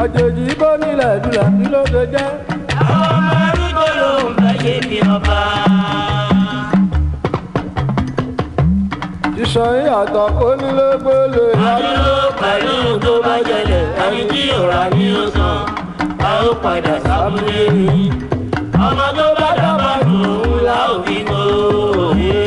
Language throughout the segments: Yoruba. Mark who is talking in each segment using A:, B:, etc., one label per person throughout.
A: àjèjì bó nílẹ̀ dùlẹ̀ kí ló ṣe jẹ́.
B: àwọn ọmọ arúgbó ló ń fẹ́ ṣe bí ọba.
A: sísan ìyàtọ̀ kó nílé gbélé
B: àdúró pẹ̀lú tó bá jẹlẹ̀ ẹni tí òrà ní ó sàn a ó padà sábúlé mi. ọmọ tó bá dábàá dùn ún la ò fi mọ òye.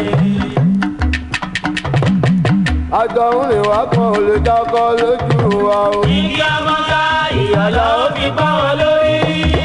A: àjọhún rìn wá kan ò lè dákọ lójú wa o.
B: igi amọ́ká ìyàlá ó fi bá wọn lórí.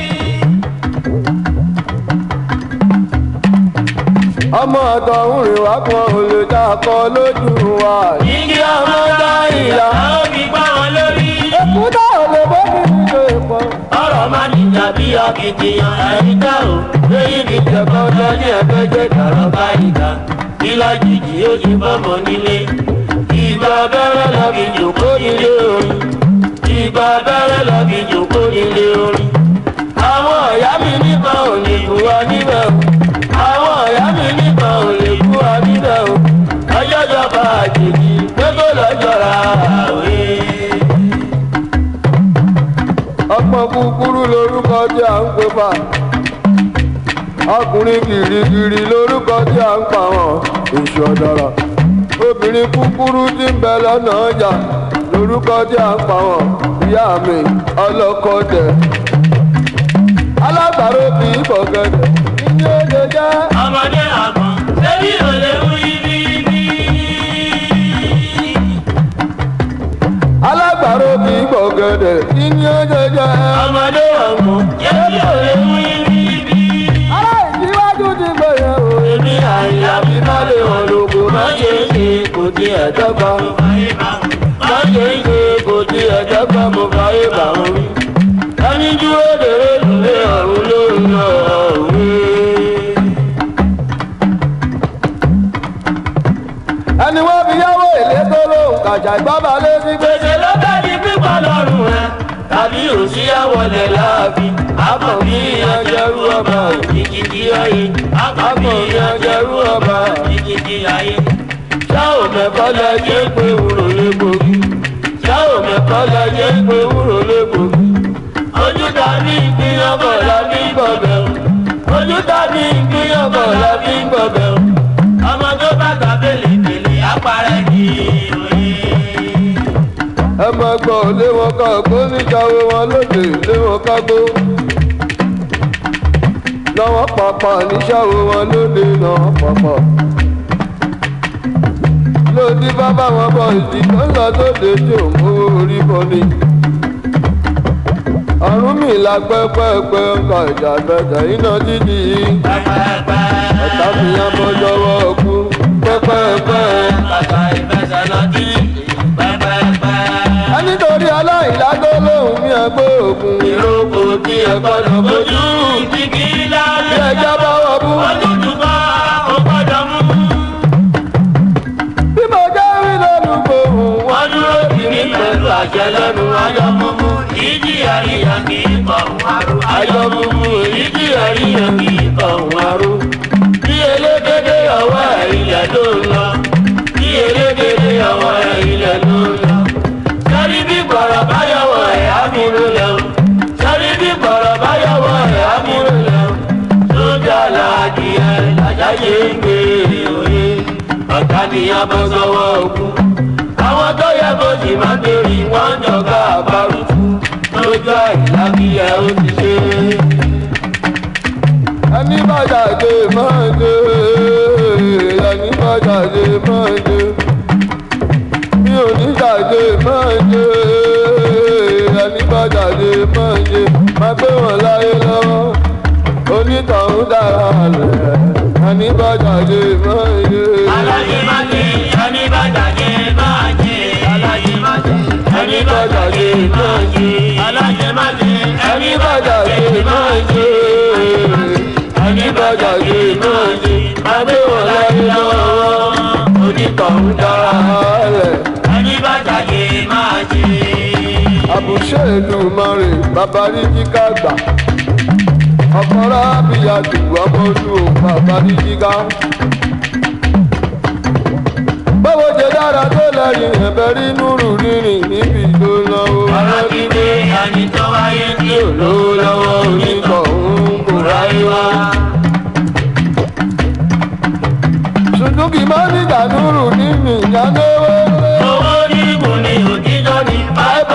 A: ọmọ àtọ̀hún rìn wá kan ò lè dákọ lójú wa.
B: igi amọ́ká ìyàlá ó fi bá wọn lórí.
A: èkúté ò lè bó mi ní ṣe pọ̀.
B: ọ̀rọ̀ máa ní tàbí akitiyan ẹni tá o lóyún ní jẹ̀kọ́ lọ ní ẹgbẹ́ jẹ́ dàrọ́ bá ìgbà ìlà jìjì ó ti bọ́mọ nílé ìgbà abẹ́rẹ́ lọ fi jòkó nílé orin ìgbà abẹ́rẹ́ lọ fi jòkó nílé orin àwọn ọ̀yá mi nìkan ò lè bù wá níbẹ̀ o àwọn ọ̀yá mi nìkan ò lè bù wá níbẹ̀ o ọjọ́ jọba àjèjì pé kó lọ́jọ́ra àwẹ̀.
A: ọmọ kúkúrú lorúkọ tí à ń pè fà. ọkùnrin gìrìgìrì lorúkọ tí à ń pa wọn èṣù ọ̀dàrà. obìnrin kúkúrú tí ń bẹ lọ́nà ọjà lorúkọ tí à ń pa wọn ìyá mi ọlọ́kọ̀dẹ̀. alágbàro kì í bọ̀gẹ̀dẹ̀ ní oúnjẹ jẹ́.
B: ọmọdé àgbọn ṣébí ò lè mú ibi ibi.
A: alágbàro kì í bọ̀gẹ̀dẹ̀ ní oúnjẹ jẹ́.
B: ọmọdé àgbọn ṣébí ò lè mú ibi ibi.
A: ará ìdíwájú ti gbẹ̀yẹ̀ o.
B: èmi àyà mi má lè hàn lóko má ṣe é ṣe kò tí ẹ̀ dọ́gba. má ṣe é ṣe kò tí ẹ̀ dọ́gba mo fàyè bà wọ́n rí. ẹni dúró dèrè lùlé ọ̀run ló ń lọ òwe.
A: ẹni wọ́n fi yáwó èlé tó lóhùn kàjà ìgbọ́ba lé sí gbé.
B: gbèsè ló bá di pípa lọ́rùn rẹ̀ tàbí òsì àwọlẹ̀ láàfin akọ̀bí ìyanjẹrú ọba òjijì ayé akọ̀bí ìyanjẹrú ọba òjijì ayé. ṣá ò mẹ́kọ́ lẹ jẹ́ pé wúrò légbògi ṣá ò mẹ́kọ́ lẹ jẹ́ pé wúrò légbògi. ojú tàbí ìpínyànbọ̀ la fi ń gbọ̀bẹ̀ o ojú tàbí ìpínyànbọ̀ la fi ń gbọ̀bẹ̀ o. ọmọ tó bá gbà bèlè bèlè apárẹ̀ ní òye
A: ẹ máa gbọ́ lé wọn ká gbó níjàwé wọn lóde lé wọn ká gbó. lọ́wọ́ pàpà níṣàwé wọn lóde lọ́wọ́ pàpà. lòdì bàbá wọn bọ̀ ìdí tó ń lọ sóde tí ò mówó orí bọ́ ni. ọ̀run mi la pẹ́pẹ́pẹ́ ọkọ̀ ìjà bẹ̀tẹ̀ iná dídì yìí. ọ̀tá mi yá bọ́ lọ́wọ́ kú pẹ́pẹ́pẹ́. ẹni torí aláìlágbó lòun mi ẹgbẹ́ òkun.
B: Ìrókò tí ẹ gbọ́dọ̀ bójú ti kí
A: bí
B: láàrin.
A: ẹja bá wọ bú.
B: Ojútùú bá ó gbọ́dọ̀ mú.
A: bí mo jẹ́ rí lẹ́nu gbòòrùn wọn.
B: Wọ́n dúró tì mí pẹ̀lú àṣẹ lẹ́nu ayọ̀ múmú. Ìdí àríyàn kì í kọ̀ ń aró. Ayọ̀ múmú ìdí àríyàn kì í kọ̀ ń aró. Bí elégédé ọwọ́ ẹ̀ ilẹ̀ ló ń lọ. Bí elégédé ọwọ́ ẹ̀ ilẹ̀ ló ń lọ. Sọ́rí bí gbọ̀rọ̀ bá yọ̀wọ̀ ẹ̀ á múlò lẹ́wọ̀. Sọ́rí bí gbọ̀rọ̀ bá yọ̀wọ̀ ẹ̀ á múlò lẹ́wọ̀. Sójà làdì ẹ̀ làjáyé ń gbé òye. Ọ̀tá ni a bọ́ sọ́wọ́ ogun. Àwọn tó yẹ kó sì máa bèrè wọ́n ń jọ̀gá àbárùkù. Lójú àìlá kí ẹ ó ti ṣe.
A: ẹni bá jáde máa dé ẹni bá jáde máa dé mi ò ní jáde máa dé ẹni bá jáde máa dé máa gbé wọn láyé lọ́wọ́ onítọ̀hún dára lẹ̀ ẹni bá jáde máa dé.
B: Aláyé máa jẹ, ẹni bá jàjẹ máa jẹ. Aláyé máa jẹ, ẹni bá jàjẹ máa jẹ. Aláyé máa jẹ, ẹni bá jàjẹ máa jẹ. Ẹni bá jàjẹ máa jẹ. Máa gbé wọn láyé lọ́wọ́. Onítọ̀hún dára.
A: lẹ̀
B: Ẹni bá jàjẹ máa jẹ.
A: àbùṣe ìlú mọ́rin bàbá rí kíkà gbà ọkọ̀rọ̀ àbíyàdù ọmọ olú bàbá rí kíkà. báwo ṣe dára tó lẹ́yìn ẹ̀bẹ̀ rí núrù rírìn níbi tó lọ́wọ́.
B: Ọ̀rọ̀ kíkẹ́ ẹni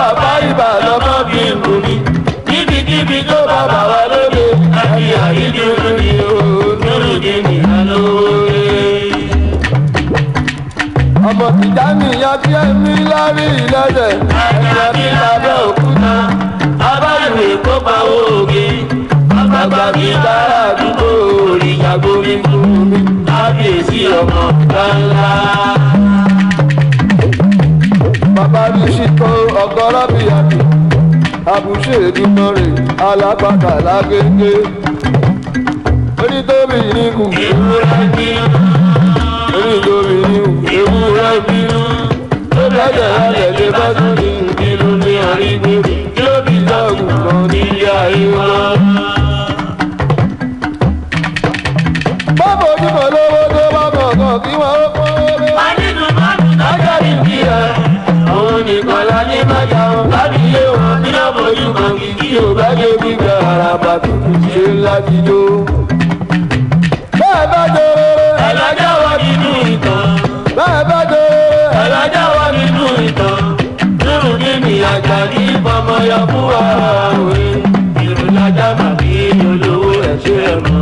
A: bàbá ìbà lọ́mọ bí nù mí.
B: níbikíbi tó bá bà wá lóde àti àyídúró ni ó lórí dèmi alóore.
A: ọmọ tìjà nìyá tí ẹ̀mí lárí ìlẹ́sẹ̀.
B: ẹ̀ka bí lábẹ́ òkúta abáyọ̀wé kópa òògè àgbàgbà bí bára àdúgbò òrìṣàgbó mi fún mi kábíyèsí ọmọ ńláńlá.
A: bàbá rí síkọ ọgọ́rọ́ bí àbí àbùṣe ìdúmọ̀rẹ̀ alápàtà lágége. onítòbí ní kù
B: ewúrẹ́ bínú
A: onítòbí ní kù
B: ewúrẹ́ bínú tó bẹ́ẹ̀ lálẹ́ lé bá tún ní ìbínú ní àrígbèrè kí ó bí lọ́gùn kan nílé ayé wọn.
A: báwo ni mo lówó tó bá kọ̀ọ̀kan kí wọ́n ó pọ́n lé.
B: Adínú mọ́tò lọ́jọ́ ìbí ẹ̀. Òun nìkan la ní májà wọn. Láti ilé wọn ní ọ̀bọ̀jú kan kì í
A: tí o bá dé gbígbẹ àràbà tuntun ṣe láti jó. bẹ́ẹ̀ bá jó rere
B: ẹlọ́jà wọ nínú ìtàn.
A: bẹ́ẹ̀ bá jó rere
B: ẹlọ́jà wọ nínú ìtàn. Nínú nínú àjà ní ìfọmọyọ fún wa òwe. Ìrùlájà màbí olówó ẹ̀ṣẹ̀ ẹ̀ mọ́.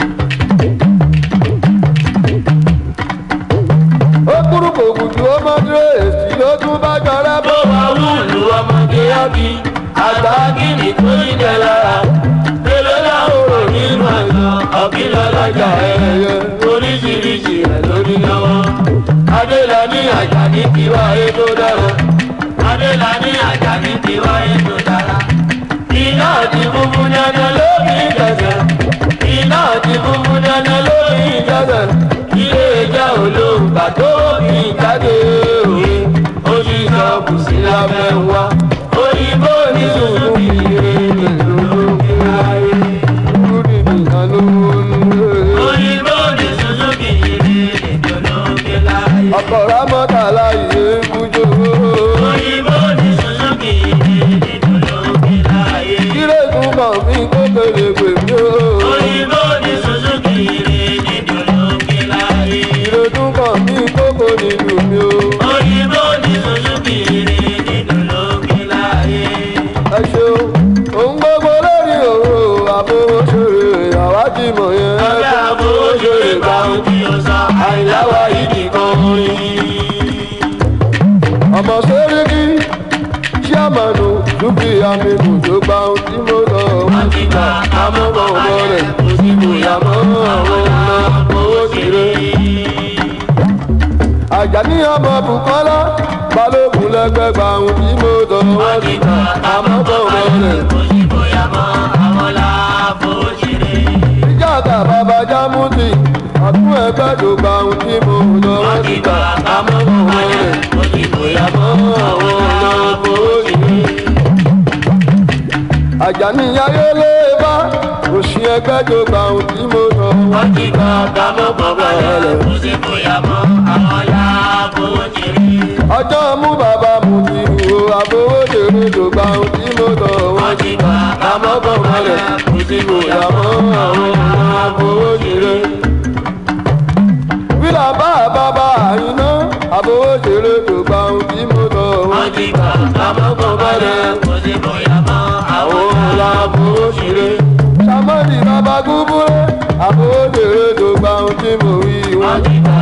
A: ó kúrú kò gùdù ó mọ dúró èsì ló tún bá jọrẹ bó.
B: Bó wa wúlò ọmọdé ábí. Àgbà gíní tó ní jẹ lára. Èlò láhùrò nínú àgbà. Ọ̀kìlọ̀ lọ́jà ẹ̀yẹ. Oríṣiríṣi ẹ̀ lórí lọ́wọ́. Adélani Àjàní tiwa ètò dára. Adélani Àjàní tiwa ètò dára. Iná ti funfun dandan lórí ìjẹsẹ̀. Iná ti funfun dandan lórí ìjẹsẹ̀. Ilé ìjà olóńgbà tó fi jáde òwe. Ó ti sọ kùsì lábẹ́ wa. Òyìnbó ní sùúrù kiri lòlókè ayé.
A: kúrú nìkan ló ń lé.
B: Òyìnbó ní Suzuki yìí lòlókè láyé.
A: ọkọ̀ rámọ́tà láyé kújó.
B: Òyìnbó ní Suzuki yìí lòlókè láyé.
A: kílé tún kàn mí kó kéré pè mí o.
B: Òyìnbó ní Suzuki yìí lòlókè láyé.
A: kílé tún kàn mí kó kó nínú mi o.
B: Òyìnbó ní Suzuki yìí lòlókè láyé.
A: ẹ ṣeun òun gbogbo lórí òru àbówó ṣòro àwájú mọ̀ yẹn.
B: Ọ̀gá àbówó ṣòro gbà ohun tí o sọ. Àìláwá ìdí kan rí.
A: ọmọ sẹ́ríkì ṣíàmánu dúkìá mi kò tó gba ohun tí mo lọ wọ́n ti gbà àmọ́bọ̀ ọmọ rẹ̀ kò sí bóyá mọ́ àwọn ọ̀nà owó ṣeré. àjàní ọmọ bùkọ́lá balógun lẹ́gbẹ́ gba ohun tí mo lọ wọ́n ti gbà àmọ́bọ̀ ọmọ rẹ̀. ìjàkà bàbá jámútì àtún ẹgbẹ́ tó gba ohun tí mo lọ wọ́n ti gbà àmọ́bọ̀ ọmọ rẹ̀ kò sí bóyá mọ́ àwọn ọ̀nà owó ṣeré àjàní ayélé bá òṣì ẹgbẹ́ tó gba ohun tí mo sọ wọ́n ti gba àdámọ́ bàbá rẹ̀. ọjọ́ mú bàbá mu ti wo àfọwọ́dèrè tó gba ohun tí mo sọ wọ́n ti gba àdámọ́ bàbá rẹ̀ kò sí kò yà mọ́ àwọn ọmọ àfọwọ́dèrè. wílà bá bàbá àyínná àfọwọ́dèrè tó gba ohun tí mo sọ wọ́n ti gba àdámọ́ bàbá rẹ̀ àwọn ọmọ àfọwọ́dèrè. sàmọ́dì bàbá gúbúrẹ́ àfọwọ́dèrè tó gba ohun tí mo wí wọ́n ti gba.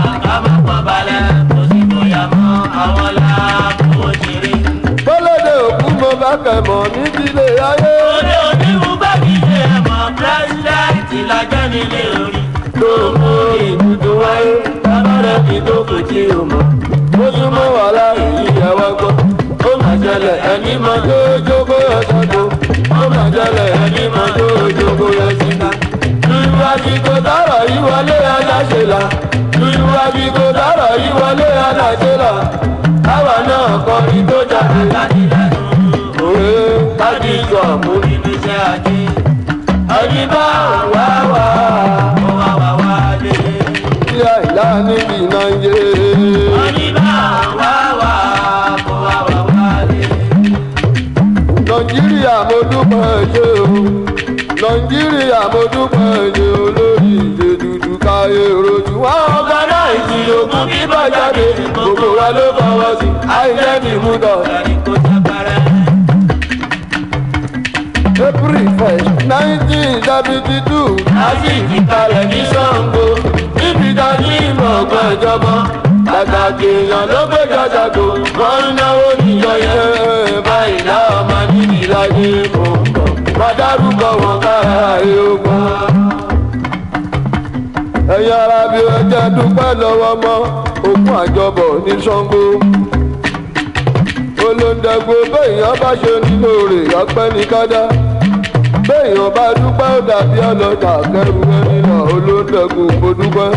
A: bọ́lọ́dẹ òkú mo bá kẹ̀mọ́ nídìílé ayé.
B: Òde òní mú bá kí ṣe ẹ̀mọ́ pírẹ́sìdẹ̀ntì lájọ́ nílé orí.
A: ló mú ìbùdó wáyé lábàárẹ̀ kí tó kò tí o mọ̀. ó tún mọ́ wàhálà èyí ẹ̀wá gbọ́. ó mà jẹlẹ̀ ẹni máa jó jókòó yọ sọ́dọ̀. ó mà jẹlẹ̀ ẹni máa jó jókòó yọ síta. lùlù àsìkò dárọ̀ yí wọlé aláṣẹ là. lùlù àsìkò dárọ̀ yí wọlé aláṣẹ là. káwa náà kọrin tó jáde láti lẹ́nu. òwe kájí sọ mú
B: Nínú iṣẹ́ ajé,
A: ẹni bá wà wá.
B: ó wá wá wá lé.
A: Tí àìlá níbi náà ń yé.
B: Oníbà wá wá, kó wá wá wá lé.
A: Nàìjíríà mo dúpẹ́ ṣe o. Nàìjíríà mo dúpẹ́ ṣe olórí ìṣe dúdú káyé rojú. Wọ́n ọ̀gá náà ìsì ogun bíbá jáde. Gbogbo wa ló fọwọ́ sí. Àìjẹ́ mi mú tọ̀.
B: Ẹni kò jábára.
A: seventy two
B: lásìkò kalẹ̀ ní Ṣàngó níbi dání ìmọ̀ ọgbọ́n ìjọba pàtàkì èèyàn ló gbé jàjàgò wọ́n ń náwó níjọ yẹn báyìí láwọn máa níbi láyé mọ̀ má dárúkọ wọn kára eogun.
A: ẹ̀yin ara bí ẹ jẹ́ dúpẹ́ lọ́wọ́ mọ́ òkun àjọbọ̀ ní Ṣàngó olóńdẹ̀gbò béèyàn bá ṣe nínú rẹ̀ ọpẹ́ ní kádá béèyàn bá dúpẹ́ ó dàbí ọlọ́jà kẹrù ẹni lọ olóńdẹ̀gbò kò dúpẹ́.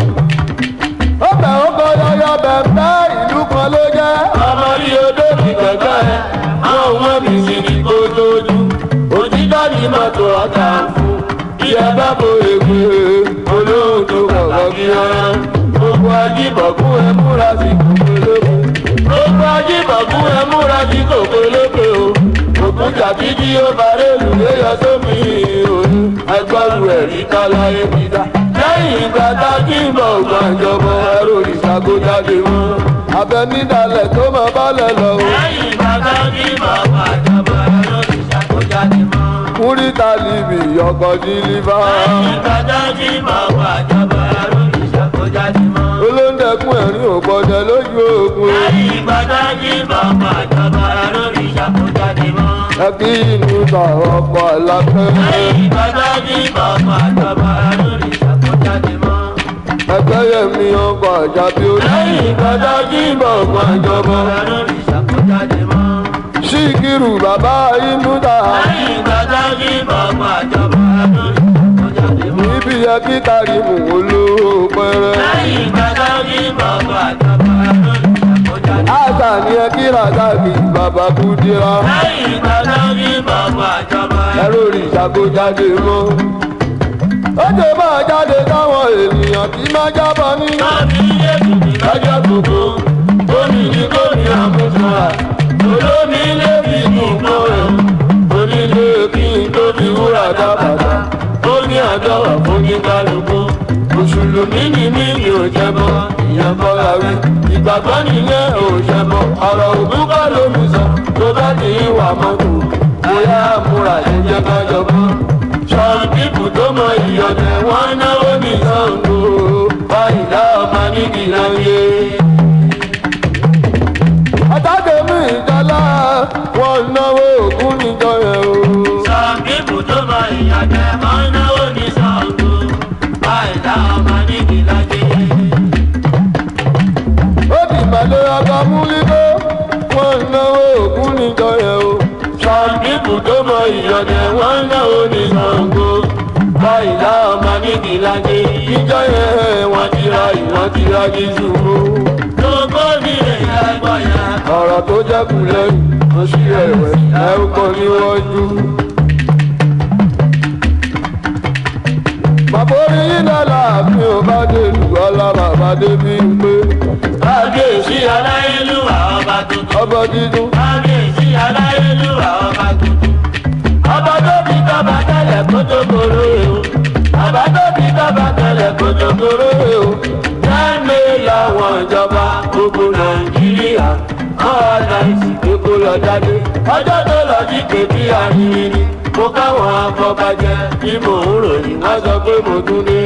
A: ó bẹ̀ ó kọ yọyọ bẹ̀m̀bẹ́ ìlú kan ló jẹ́.
B: ọmọ ní odò ti kẹ̀kẹ́ ẹ̀ àwọn ọmọ mi sì ní kó tójú òtítọ́ ní mọ́tò ọ̀tá fún bí ẹ bá bo ègbè olóhùn tó kọ̀ọ̀kan kí ọ̀rán gbogbo ajíbọ̀kún ẹ múra sí kòkó lóko gbogbo ajíbọ̀kún ẹ múra sí kòkó lóko o òkun tàbí tí ó baré lù léyọ sómi òun ẹgbọ́rù ẹ̀rí kálá ẹbí dá lẹ́yìn ìgbà tá a kí ń bọ̀ gbàǹjọ̀bọ̀ ẹrù ìṣàkójáde wọn.
A: abẹ nídàlẹ̀ tó máa bálẹ̀ lọ o.
B: lẹ́yìn ìgbà tá a kí ń bọ̀ gbàǹjọ̀bọ̀ ẹrù ìṣàkójáde wọn.
A: múrítà líbi ọkọ̀ dílífà.
B: lẹ́yìn ìgbà tá a kí ń bọ̀ gbàǹjọ̀bọ̀ ẹrù ìṣàkójáde wọn.
A: olóńdẹ̀kùn ẹ̀rín òpọ̀jẹ̀ lójú ogun.
B: lẹ́yìn ìgbà tá a kí ń bọ̀ gbàǹjọ̀bọ̀ ẹrù ìṣàkójáde wọn.
A: ẹ kí inú ta ọkọ̀ àlàkẹ́.
B: lẹ́yìn ìgbà tá a kí ń bọ̀ gbàǹjọ̀bọ̀ ẹrù ìṣàkójáde wọn.
A: ẹgbẹ́ yẹmi ọkọ̀ àjàbí orí.
B: lẹ́yìn ìgbà tá a kí ń bọ̀ gbàǹjọ̀bọ̀ ẹrù ìṣàkójáde wọn.
A: síkírù bàbá inú ta.
B: lẹ́yìn ìgbà tá a kí ń bọ̀ gbàǹjọ̀bọ̀ ẹrù ìṣàkójáde wọn.
A: níbi yẹ kí kárìmù olówó pẹ́rẹ́.
B: lẹ́yìn ìgbà tá a kí ń bọ̀ gbàǹjọ̀bọ̀ ẹrù ìṣàkójáde wọn.
A: àṣà ni ẹ kí ràdàkì bàbá kúdíra.
B: lẹ́yìn ìgbà tá a kí ń bọ̀ gbàǹjọ̀bọ̀
A: ẹrù ìṣàkójáde mọ́. ó jẹ́ máa jáde táwọn ènìyàn tí máa jábọ̀ ní.
B: Káàbí ilé tùtù lọ́jọ́ gbogbo, omi ní kò ní àmúṣọra, olómi ilé fi inú gbọ́ ẹ̀, onílé kí n tó fi wúrà dábàdà, ó ní àjọwà fún ní kálukú. Mùsùlùmí ni mí mi ò jẹbọ, ìyẹn bọ́ra wí. Ìgbàgbọ́ nìyẹn ò jẹbọ, ọ̀rọ̀ òkú kọ́ ló mi sọ, tó bá ti ń wà mọ́tò, bóyá àmúra ẹ̀jẹ̀ bá jọbọ́. Some people tó mọ ìyọ̀dẹ̀ wọ́n náwó ní Ṣàngó báyìí láwọn máa ní ìlànà.
A: àtàkẹ́mí ìjọlá wọn náwó ògún níjọ yẹn o.
B: Some people tó mọ ìyọ̀dẹ̀ wọ́n náwó ní Ṣàngó báyìí láwọn máa ní ìlànà.
A: ó di ìpàdé ọba múlíkó wọn náwó ògún níjọ yẹn o.
B: Some people tó mọ ìyọ̀dẹ̀ wọ́n náwó ní Ṣàngó báyìí láwọn máa ní ìlànà.
A: ìjọ yẹn wọn ti ra ìwọ̀n ti ra jíjù o.
B: Gbogbo mi lè yá ẹgbọ́ yẹn.
A: ọ̀rọ̀ tó jẹ́kù lẹ́yìn ó sì ẹ̀wẹ̀ ẹ̀ ń kọ́ níwájú. bàbá orí yín lọ́la mi ò bá dé lù ọ́lá bàbá débi ń pé
B: Kábíyèsí aláyélúwà ọba tuntun.
A: ọbọ̀ dídún.
B: kábíyèsí aláyélúwà ọba tuntun. ọba tó bí tọ́ba tẹ́lẹ̀ kó tó kóró e o. ọba tó bí tọ́ba tẹ́lẹ̀ kó tó kóró e o. jẹ́mi làwọn ìjọba gbogbo nàìjíríà. wọ́n wá láìsí pé kó lọ jáde. ọjọ́ tó lọ sí pé bí arìnrìn ni. mo káwọn afọbajẹ bí mò ń ròyìn wọ́n sọ pé mo tún dé.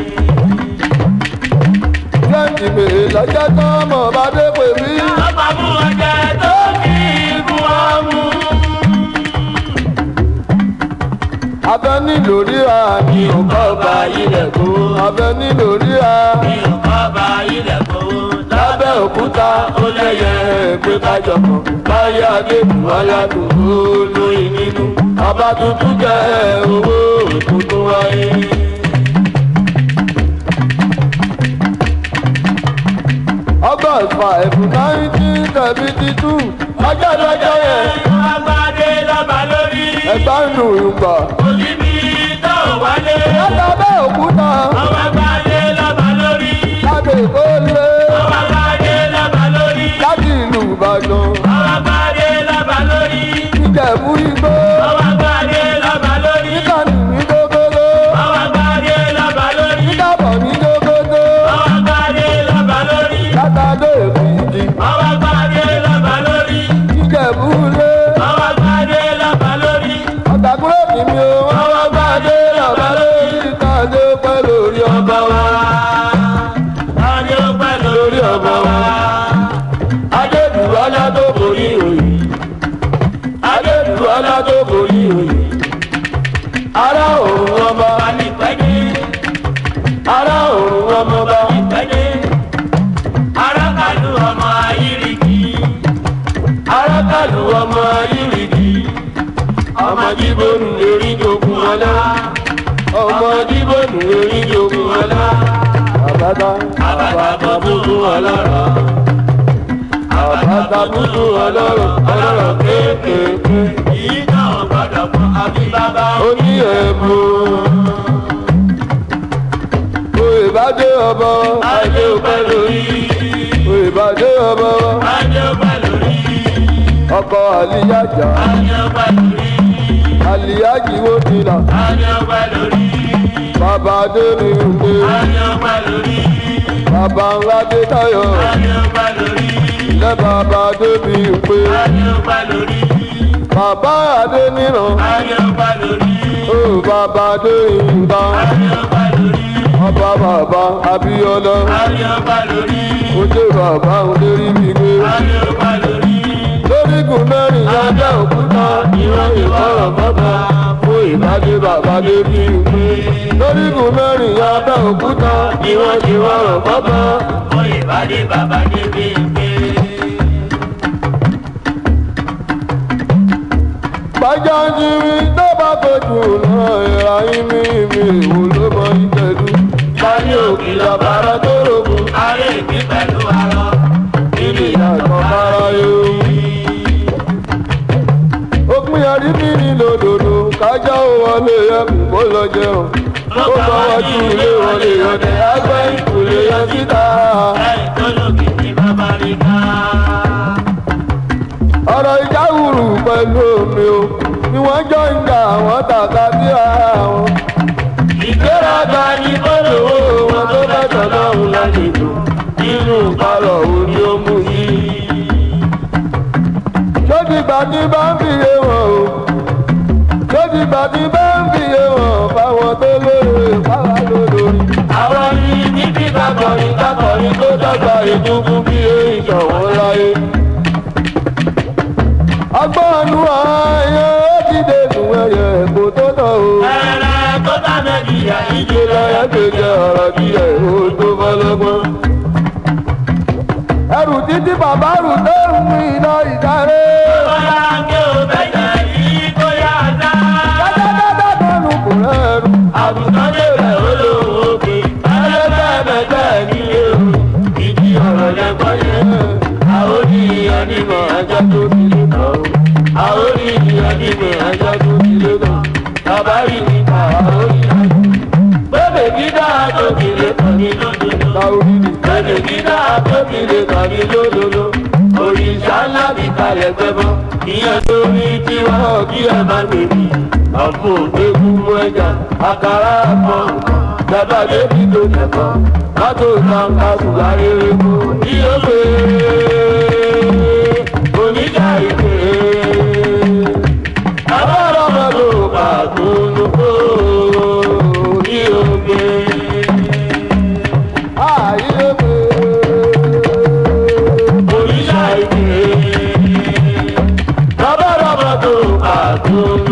A: lẹ́yìn mi lọ́jọ́ tán mọ̀ bá dé pè mí.
B: ọba mú ọjà tó ní ikú ọmú.
A: abẹ nílò ríra
B: mi ò kọ́ bá ilẹ̀ kó.
A: abẹ nílò ríra
B: mi ò kọ́ bá ilẹ̀ kó. lábẹ́ òkúta ó lẹ́yẹ pé kájọ kan. báyé adébù aládùn ó lóyìn nínú. ọba tuntun jẹ́ owó tuntun wáyé.
A: august five nineteen seventy two
B: ọjọ́ lọ́jọ́ yẹn. agbádé lọ́ba lórí.
A: ẹgbẹ́ nù ìgbà
B: òsì mi tó wálé.
A: látàbẹ́ òkúta
B: ọmọ agbádé lọ́ba lórí.
A: láti èkó lé
B: ọmọ agbádé lọ́ba lórí.
A: láti ìlú ìbàdàn
B: ọmọ agbádé lọ́ba lórí.
A: ìjẹ̀bú igbó
B: ọmọ agbádé lọ́ba lórí.
A: níkànnì ní dógódó
B: ọmọ agbádé lọ́ba lórí.
A: níkàbọ̀ ní dógódó
B: ọmọ agbádé lọ́ba lórí.
A: látàdé èkìtì
B: ọmọ agbádé lọ́ba lórí.
A: ìjẹ̀bú lé
B: ọmọ agbádé lọ́ba lórí.
A: ọ̀tàkùrẹ́ mi mi ò wọ́n
B: ọmọ agbádé lọ́ba lórí.
A: pẹ̀lú ọlá tó borí òye. ará òun ọba
B: bá ní pẹ́dé
A: ará òun ọmọ bá
B: ní pẹ́dé arákàlù ọmọ ayírìkì
A: arákàlù ọmọ ayírìkì ọmọ jíbónú lórí jogun ọlá ọmọ jíbónú lórí jogun ọlá àbátá
B: àbàtà búburú ọlọ́rọ̀
A: àbátá búburú ọlọ́rọ̀ ọlọ́rọ̀ kéékèèké
B: yìí náà gbọ́dọ̀ fún àbí bàbá
A: ó ní ẹ̀bùn. Oyè bá dé ọbọ,
B: adé ọpẹ́ lórí
A: oyè bá dé ọbọ,
B: adé ọpẹ́ lórí
A: ọkọ̀ àlìyájà,
B: adé ọpẹ́ lórí
A: àlìyájì wo ti là,
B: adé ọpẹ́ lórí
A: bàbá adé mi ń gbé,
B: adé ọpẹ́ lórí
A: bàbá ńlá dé táyọ̀,
B: adé ọpẹ́ lórí
A: ilé bàbá adé mi ń gbé,
B: adé ọpẹ́ lórí
A: bàbá adé níran,
B: adé ọpẹ́ lórí
A: ó bàbá adé ìgbà,
B: adé ọpẹ́ lórí
A: ọba bàbá Abíọ́lá,
B: adé ọpẹ́ lórí
A: ó dé bàbá òlérí mi gbé.
B: adé ọpẹ́ lórí
A: lórígun mẹ́rin lábẹ́ òkúta ìran ìbára bàbá fún ìbádé bàbá débi ìwé. lórígun mẹ́rin lábẹ́ òkúta ìran ìbára bàbá.
B: fún ìbádé bàbá débi ìgbé.
A: bájá ń jírí tó bá fojú náà ìra ìmí mi ìwò ló mọ ìtẹ̀dú. báyìí òkè làbára tó rògùn
B: Ayé ìgbín pẹ̀lú arọ.
A: nínú ìyàtọ̀ bára yóò. òpin àrí mi ní lòdòdò kájá ò wọlé ẹkùn kó lọ jẹun. ó fọwọ́ ju ilé wọlé ọdẹ àgbẹ̀ ìkùlé yọ síta.
B: Lẹ́yìn tó lòkè ní bàbá rí ká.
A: ọ̀rọ̀ ìjà wùrù pẹ̀lú omi o ni wọ́n jọ ń jà àwọn tàkà sí ara wọn. ìgbéraga ni bọ́lọ̀wọ́ wọn tó bẹ̀tọ̀ lọ́hùn lálejò nínú ìpalọ̀ òní ó mú yìí. lójúgbà tí bá ń fìyè wọn o lójúgbà tí bá ń fìyè wọn fáwọn tó lóore fáwọn lólórí. àwọn ní níbi kakọrin kakọrin tó dọ́gba ìdúgbù bí ìṣọ̀wọ́n láyé agbọ́nù ayé ó ti dẹnu ẹyẹ kò tó tọ̀ o.
B: Ẹ̀rẹ̀ tó bá Nàìjíríà yìí.
A: ìjọ láyé kéde ọ̀rọ̀ díẹ̀ ó tó bọ́lọ́gbọ́n. ẹrù títí bàbá rù tó ń mú iná ìsáré.
B: Bọ́lá ń gé òbẹ́jẹ̀ yìí kó yá dá.
A: dáadáa tọ́nu kò rẹ́rù.
B: Àgùntàn débẹ̀ ó lóun ó pè. Ẹlẹ́gbẹ́ mẹ́gbẹ́ ní ewu. Ìdí ọ̀rọ̀ lẹ́gbọ́n yẹn.
A: àwọn oníyàn nímọ̀ ajá tó ti lè kàn ó. àwọn oníyàn nímọ̀ ajá tó ti lè kàn. bàbá yìí ní ká àwọn oníyàn. bébè gíga tó ti lè kàn ní lódodo. táwọn ní bébè gíga tó ti lè kàn ní lódodo. òrìṣà ńlá mi kalẹ̀ gbẹ́bọ́. ìyẹn tó ní kí wọ́n kí ẹ má gbèbí. ọ̀pọ̀ ògbégún mú ẹja àkàrà àpọ̀ nǹkan. bàbá débi tó kẹ̀kọ́. mọ́tò náà ká kùn ayére kú. ní ó pè é oníjà ìpè é. Abọ́rọ̀ mọ́tò pàtó kó ní ògbé. Àyè pé oníjà ìpè é. Abọ́rọ̀ mọ́tò pàtó